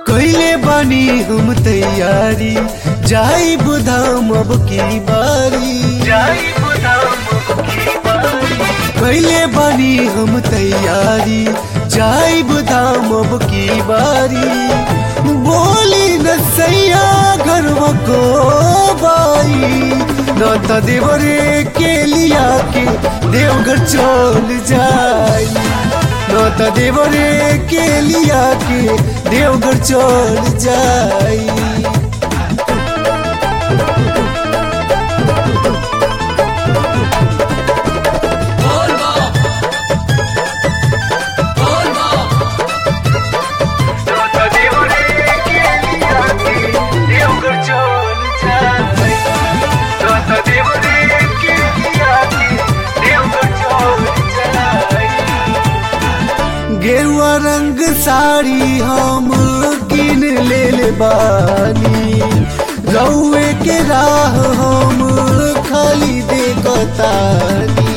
कैले बानी हम तैयारी जाई बुधाम अब की बारी कैले बानी हम तैयारी जाई बुधाम अब की बारी बोली न सैया घर को बाई न त देवरे के लिया के देवघर चल जाई न त देवरे के लिया के देवघर चल जाई गेरुआ रंग साड़ी हम किन ले ले बानी रउए के राह हम खाली देखतानी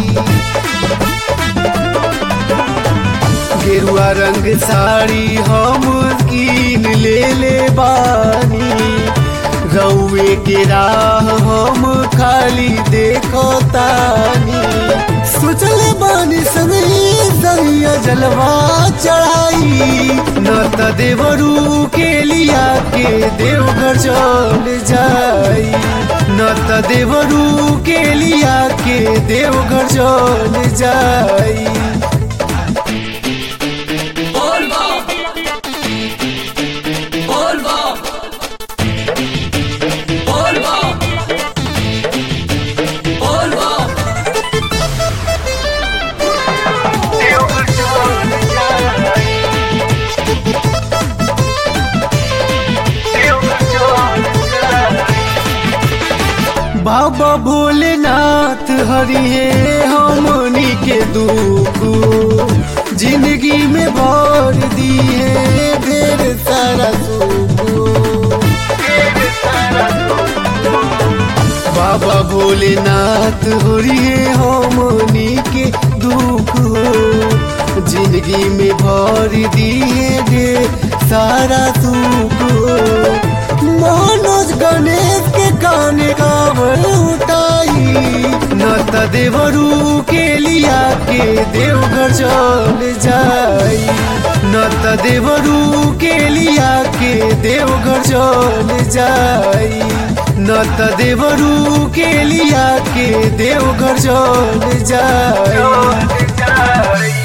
गेरुआ रंग साड़ी हम किन ले ले बानी रउए के राह हम खाली देखतानी सोचल बानी सनई सनिया जलवा चढ़ाई न त देवरू के लिया के देवघर चल जाई न त देवरू के लिया के देवघर चल जाई बाबा भोलेनाथ हरिये हमनी के दुख जिंदगी में भर दिए ढेर सारा सुख बाबा भोलेनाथ हरिये हमनी के दुख जिंदगी में भर दिए ढेर सारा सुख मनोज गणेश के काने कावल उठाई न त देवरू के लिया के देवघर चल जाई न त देवरू के लिया के देवघर चल जाई न त देवरू के लिया के देवघर चल जाई